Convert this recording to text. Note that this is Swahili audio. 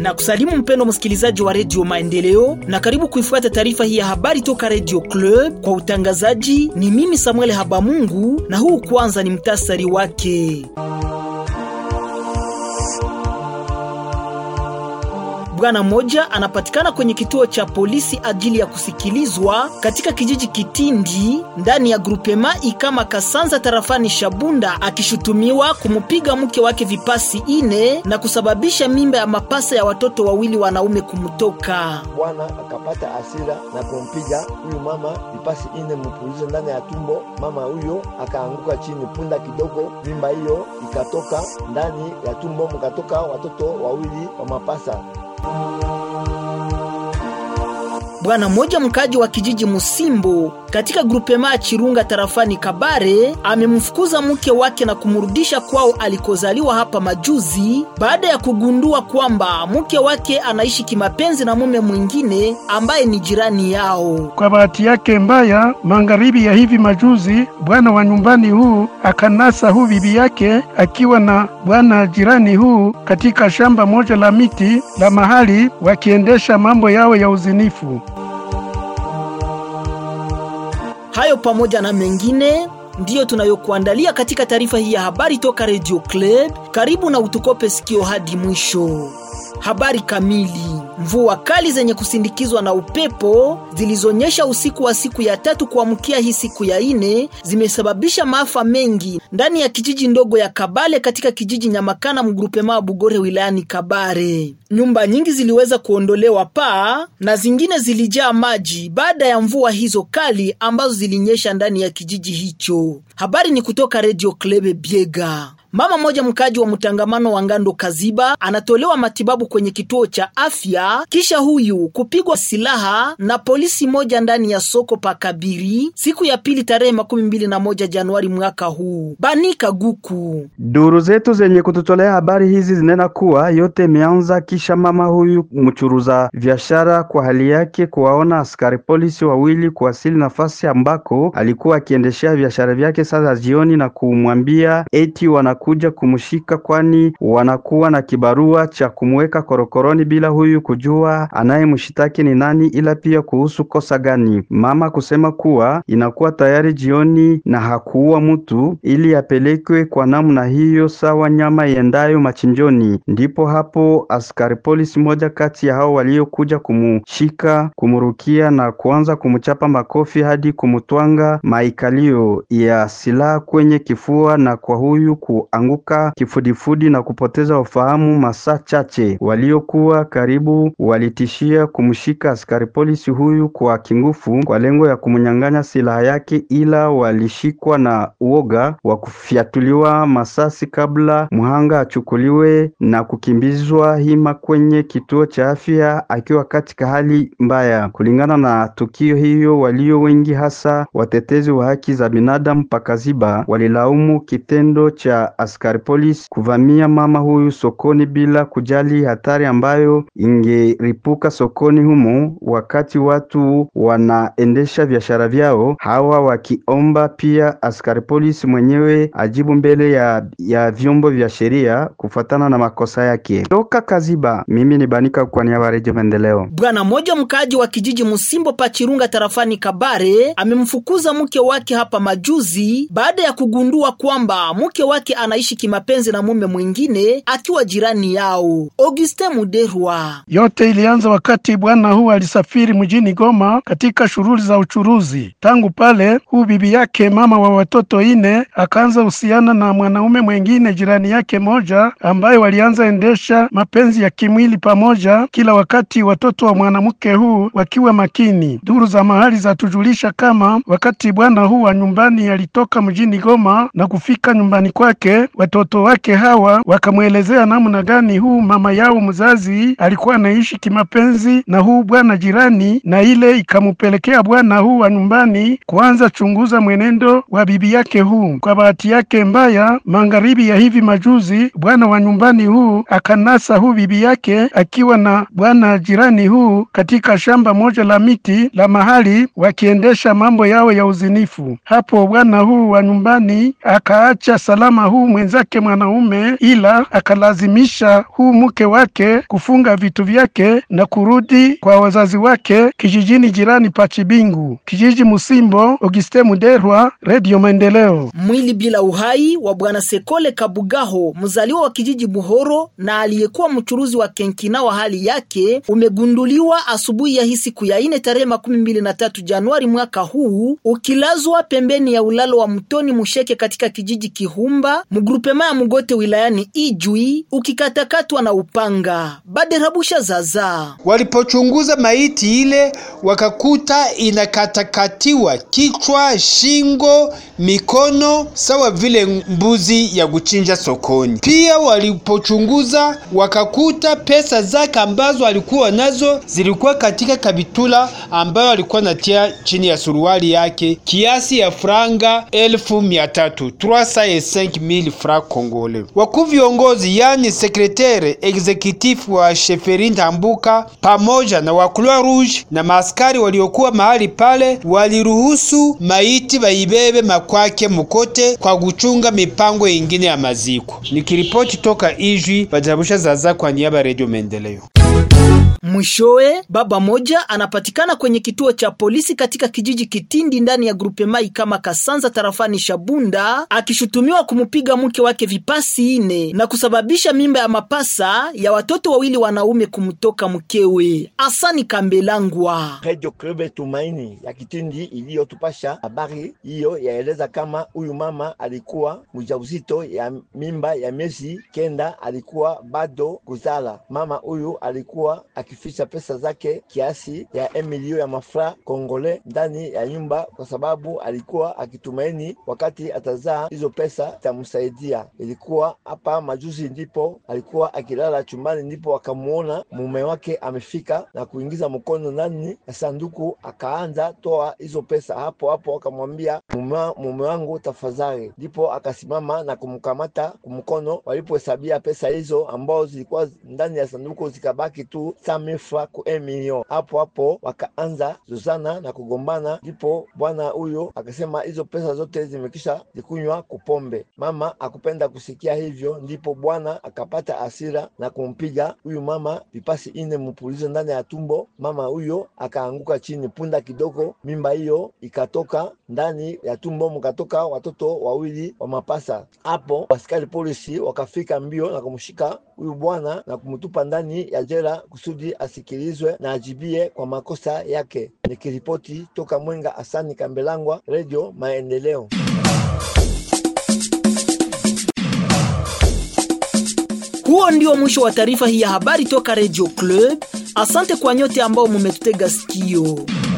na kusalimu mpendo msikilizaji wa redio Maendeleo na karibu kuifuata taarifa hii ya habari toka redio Club. Kwa utangazaji ni mimi Samuel Habamungu, na huu kwanza ni mtasari wake. Bwana mmoja anapatikana kwenye kituo cha polisi ajili ya kusikilizwa katika kijiji Kitindi ndani ya grupema Ikama Kasanza tarafani Shabunda, akishutumiwa kumupiga mke wake vipasi ine na kusababisha mimba ya mapasa ya watoto wawili wanaume kumtoka. Bwana akapata hasira na kumpiga huyu mama vipasi ine mpulizo ndani ya tumbo. Mama huyo akaanguka chini, punda kidogo, mimba hiyo ikatoka ndani ya tumbo, mkatoka watoto wawili wa mapasa. Bwana mmoja mkaji wa kijiji Musimbo katika grupema Chirunga tarafani Kabare amemfukuza mke wake na kumrudisha kwao alikozaliwa hapa majuzi baada ya kugundua kwamba mke wake anaishi kimapenzi na mume mwingine ambaye ni jirani yao. Kwa bahati yake mbaya, magharibi ya hivi majuzi, bwana wa nyumbani huu akanasa huu bibi yake akiwa na bwana jirani huu katika shamba moja la miti la mahali wakiendesha mambo yao ya uzinifu. Hayo pamoja na mengine ndiyo tunayokuandalia katika taarifa hii ya habari toka Radio Club. Karibu na utukope sikio hadi mwisho. Habari kamili. Mvua kali zenye kusindikizwa na upepo zilizonyesha usiku wa siku ya tatu kuamkia hii siku ya ine zimesababisha maafa mengi ndani ya kijiji ndogo ya Kabale katika kijiji Nyamakana mgrupema Bugore wilayani Kabare. Nyumba nyingi ziliweza kuondolewa paa na zingine zilijaa maji baada ya mvua hizo kali ambazo zilinyesha ndani ya kijiji hicho. Habari ni kutoka Radio Klebe Biega. Mama mmoja mkaji wa mtangamano wa Ngando Kaziba anatolewa matibabu kwenye kituo cha afya kisha huyu kupigwa silaha na polisi moja ndani ya soko pa Kabiri siku ya pili tarehe makumi mbili na moja Januari mwaka huu. Banika Guku. Duru zetu zenye kututolea habari hizi zinena kuwa yote imeanza kisha mama huyu mchuruza biashara kwa hali yake kuwaona askari polisi wawili kuwasili nafasi ambako alikuwa akiendeshea biashara vyake sasa jioni na kumwambia eti wana kuja kumshika kwani wanakuwa na kibarua cha kumweka korokoroni bila huyu kujua anayemshitaki ni nani, ila pia kuhusu kosa gani. Mama kusema kuwa inakuwa tayari jioni na hakuua mtu ili apelekwe kwa namna hiyo, sawa nyama iendayo machinjoni. Ndipo hapo askari polisi moja kati ya hao waliokuja kumshika, kumrukia na kuanza kumchapa makofi hadi kumtwanga maikalio ya silaha kwenye kifua na kwa huyu ku anguka kifudifudi na kupoteza ufahamu masaa chache. Waliokuwa karibu walitishia kumshika askari polisi huyu kwa kingufu kwa lengo ya kumnyang'anya silaha yake, ila walishikwa na uoga wa kufyatuliwa masasi kabla mhanga achukuliwe na kukimbizwa hima kwenye kituo cha afya akiwa katika hali mbaya. Kulingana na tukio hiyo, walio wengi hasa watetezi wa haki za binadamu pakaziba walilaumu kitendo cha askari polisi kuvamia mama huyu sokoni bila kujali hatari ambayo ingeripuka sokoni humo wakati watu wanaendesha biashara vyao, hawa wakiomba pia askari polisi mwenyewe ajibu mbele ya, ya vyombo vya sheria kufuatana na makosa yake. Toka Kaziba, mimi ni Banika kwa niaba ya Redio Maendeleo. Bwana mmoja mkaaji wa kijiji Musimbo Pachirunga tarafani Kabare amemfukuza mke wake hapa majuzi baada ya kugundua kwamba mke wake anaishi kimapenzi na mume mwingine akiwa jirani yao. Auguste Muderwa. Yote ilianza wakati bwana huu alisafiri mjini Goma katika shughuli za uchuruzi. Tangu pale huu bibi yake mama wa watoto ine akaanza husiana na mwanaume mwingine jirani yake moja, ambaye walianza endesha mapenzi ya kimwili pamoja kila wakati, watoto wa mwanamke huu wakiwa makini. Duru za mahali zatujulisha kama wakati bwana huu wa nyumbani alitoka mjini Goma na kufika nyumbani kwake, watoto wake hawa wakamwelezea namna gani huu mama yao mzazi alikuwa anaishi kimapenzi na huu bwana jirani, na ile ikamupelekea bwana huu wa nyumbani kuanza chunguza mwenendo wa bibi yake huu. Kwa bahati yake mbaya, magharibi ya hivi majuzi, bwana wa nyumbani huu akanasa huu bibi yake akiwa na bwana jirani huu katika shamba moja la miti la mahali wakiendesha mambo yao ya uzinifu. Hapo bwana huu wa nyumbani akaacha salama huu mwenzake mwanaume, ila akalazimisha huu mke wake kufunga vitu vyake na kurudi kwa wazazi wake kijijini jirani pa Chibingu, kijiji Musimbo. Auguste Muderwa, Radio Maendeleo. Mwili bila uhai wa bwana Sekole Kabugaho, mzaliwa wa kijiji Buhoro na aliyekuwa mchuruzi wa kenkina wa hali yake, umegunduliwa asubuhi ya hii siku ya ine tarehe makumi mbili na tatu Januari mwaka huu, ukilazwa pembeni ya ulalo wa mtoni Musheke katika kijiji Kihumba mgrupema ya Mugote wilayani Ijwi, ukikatakatwa na upanga. Baderabusha zaza Walipochunguza maiti ile wakakuta inakatakatiwa kichwa, shingo, mikono sawa vile mbuzi ya kuchinja sokoni. Pia walipochunguza wakakuta pesa zake ambazo alikuwa nazo zilikuwa katika kabitula ambayo alikuwa natia chini ya suruali yake kiasi ya franga elfu mia tatu 305,000 francs congolais. Wakuu viongozi yani sekretari executif wa Sheferi Ndambuka pamoja na wa Croix Rouge na maaskari waliokuwa mahali pale waliruhusu maiti baibebe makwake Mukote kwa kuchunga mipango ingine ya maziko. Nikiripoti toka Ijwi, Bajabusha Zaza kwa niaba ya Radio Maendeleo. Mwishowe, baba moja anapatikana kwenye kituo cha polisi katika kijiji Kitindi ndani ya grupe mai kama Kasanza tarafani Shabunda, akishutumiwa kumupiga mke wake vipasi ine na kusababisha mimba ya mapasa ya watoto wawili wanaume kumtoka mkewe. Asani Kambelangwa. Radio Club Tumaini ya Kitindi iliyotupasha habari hiyo yaeleza kama huyu mama alikuwa mjauzito ya mimba ya miezi kenda, alikuwa bado kuzala. Mama huyu alikuwa akificha pesa zake kiasi ya emilio ya mafra kongole ndani ya nyumba, kwa sababu alikuwa akitumaini wakati atazaa hizo pesa itamsaidia. Ilikuwa hapa majuzi ndipo alikuwa akilala chumbani, ndipo akamuona mume wake amefika na kuingiza mkono ndani ya sanduku, akaanza toa hizo pesa. Hapo hapo akamwambia mume, mume wangu tafadhali, ndipo akasimama na kumkamata kumkono. Walipohesabia pesa hizo ambao zilikuwa ndani ya sanduku zikabaki tu samifra ku emilio. Hapo hapo wakaanza zozana na kugombana, ndipo bwana huyo akasema hizo pesa zote zimekisha zikunywa kupombe. Mama akupenda kusikia hivyo, ndipo bwana akapata asira na kumpiga huyu mama vipasi ine mupulizo ndani ya tumbo. Mama huyo akaanguka chini, punda kidogo mimba hiyo ikatoka ndani ya tumbo, mkatoka watoto wawili wa mapasa. Hapo askari polisi wakafika mbio na kumshika huyu bwana na kumtupa ndani ya jela kusudi asikilizwe na ajibie kwa makosa yake. Nikiripoti toka Mwenga, Asani Kambelangwa, Radio Maendeleo. Huo ndio mwisho wa taarifa hii ya habari toka Radio Club. Asante kwa nyote ambao mumetutega sikio.